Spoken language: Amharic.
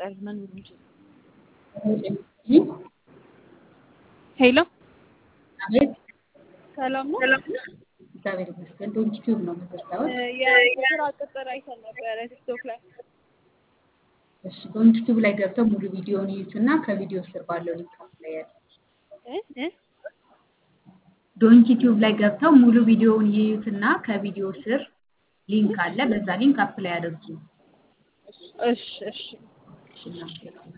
ይቀር መኖር እንጂ ሄሎ አቤት ሰላም ነው። እግዚአብሔር ይመስገን። ዶንኪ ቲዩብ ነው የምትሰራው? የስራ ቅጥር አይተን ነበረ ቲክቶክ ላይ። እሺ ዶንኪ ቲዩብ ላይ ገብተው ሙሉ ቪዲዮውን ይዩት እና ከቪዲዮ ስር ባለው ሊንክ ላይ ያለ እ እ ዶንኪ ቲዩብ ላይ ገብተው ሙሉ ቪዲዮውን ይዩት እና ከቪዲዮ ስር ሊንክ አለ። በዛ ሊንክ አፕላይ አድርጉ። እሺ እሺ እሺ እናመሰግናለን።